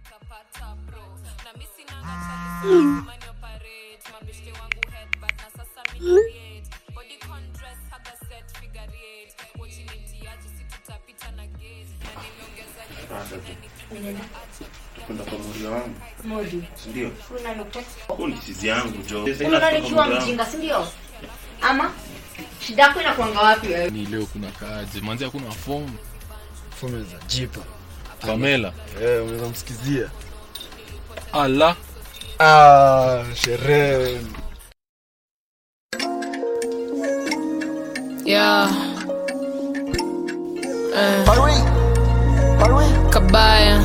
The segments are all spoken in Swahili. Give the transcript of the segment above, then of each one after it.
nitapata bro na mi sinanga chalisamani operate mabeshte wangu headbutt na sasa mi create body contrast haga set figure eight watching mtiaji si tutapita na gate na nimeongeza kwenda kwa muri wangu Modi. sindio Unanitext. huu ni sizi yangu jo Unaona nikiwa mjinga, si ndio? Ama shida yako inakuanga wapi wewe? ni leo kuna kaaje manzi hakuna fomu Fume za jipa. pamela Eh, unaweza msikizia. ala Ah, sherehe. yeah. Eh. kabaya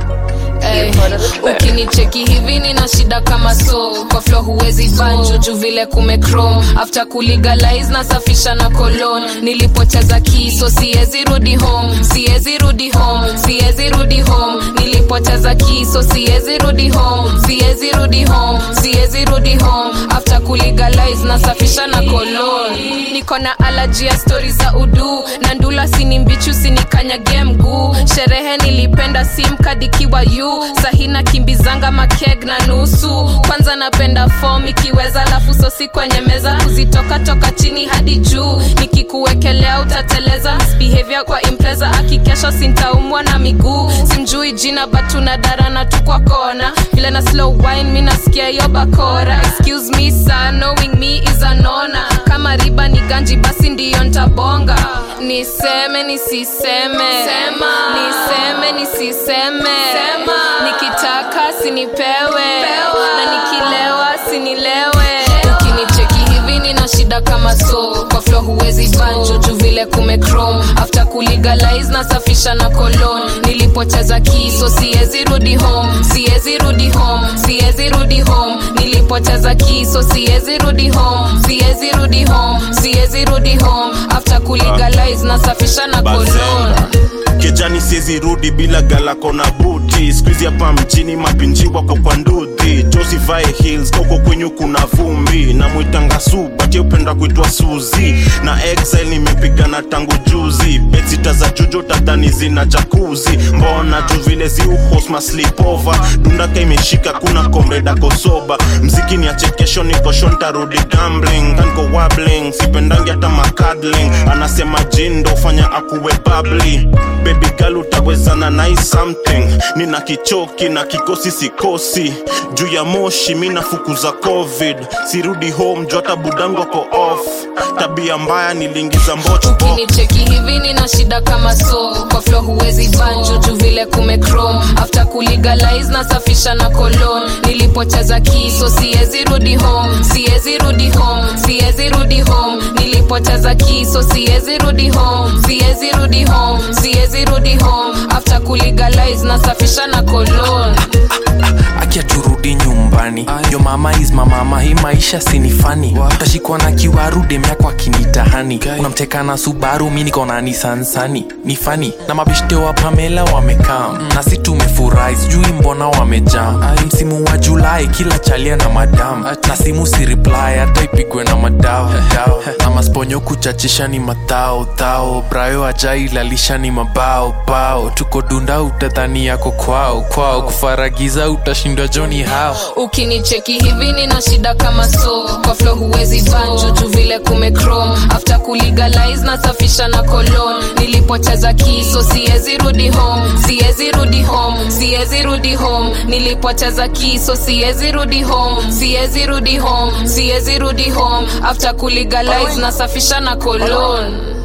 Ey, ukinicheki hivi nina shida kama so kwa flo huwezi banjo juu vile kumecrom after kulegalize nasafisha na kolon nilipoteza kiso siwezi rudi home siwezi rudi home siwezi rudi home nilipoteza kiso siwezi rudi home siwezi rudi home siwezi rudi home after kulegalize nasafisha na kolon niko na alaji ya stori za udu na ndula sini mbichu sinikanyage mguu sherehe nilipenda simkadikiwa yu sahina kimbizanga makeg na nusu kwanza napenda fom ikiweza lafu sosi kwenye meza kuzitoka toka chini hadi juu nikikuwekelea utateleza misbehavior kwa impreza akikesha sintaumwa na miguu simjui jina batuna darana tu kwa kona vile na slow wine mi nasikia hiyo bakora excuse me sir knowing me is anona kama riba ni ganji basi ndiyo ntabonga niseme nisiseme Sema. niseme nisiseme Sema. nikitaka sinipewe na nikilewa sinilewe ukinicheki hivi nina shida kama so kwa flo huwezi banjo juu vile kumecrom after kulegalize nasafisha na kolon nilipoteza kiso siwezi rudi home siwezi rudi home siwezi rudi home nilipoteza kiso siwezi rudi home siwezi rudi home siwezi rudi home after kulegalize nasafisha na kolon Bazenga. kejani siezi rudi bila galako na buti skuizi hapa mjini mapinji wako kwa ndudhi josivae hills koko kwenyu kuna vumbi na mwitanga subati upenda kuitwa suzi na exile nimepigana tangu juzi betsita za jujo tadhani zina jakuzi mbona juu vile ziuhosma slipova dundaka imeshika kuna komreda kosoba mziki ni achekesho nikosho ntarudi gambling kanko wabling sipendangi hata makadling anasema jindo fanya akuwe babli baby girl utawezana nai something nina kichoki na kikosi sikosi juu ya moshi mi nafukuza covid sirudi home juu hata budango ko off tabia mbaya niliingiza mbocho ukinicheki hivi nina shida kama so kwa flo huwezi banjo juu vile kumecrom after kulegalize nasafisha na kolon nilipoteza kiso siwezi rudi home siwezi rudi home siwezi rudi home nilipoteza kiso siwezi rudi home siwezi rudi home siwezi rudi home after kulegalize nasafisha na kolon akia turudi nyumbani yo mama is mamama hii maisha sinifani utashikwa na kiwaru demyako akinitahani unamteka na subaru mi niko na nisansani ni fani na mabeshte wa pamela wamekaa na si tumefurahi sijui mbona wamejaa msimu wa julai kila chalia na madam na simu si reply hata ipigwe na madao dao. na masponyo kuchachisha ni matao tao brayo ajailalisha ni mabao bao tuko dunda utadhani yako kwao kwao kufaragiza utashindwa joni hao ukinicheki hivi nina shida kama so kwa flo huwezi banjo juu vile kumecrom after kulegalize nasafisha na kolon nilipoteza kiso siwezi rudi home siwezi rudi home siwezi rudi home nilipoteza kiso siwezi rudi home siwezi rudi home siwezi rudi home after kulegalize nasafisha na kolon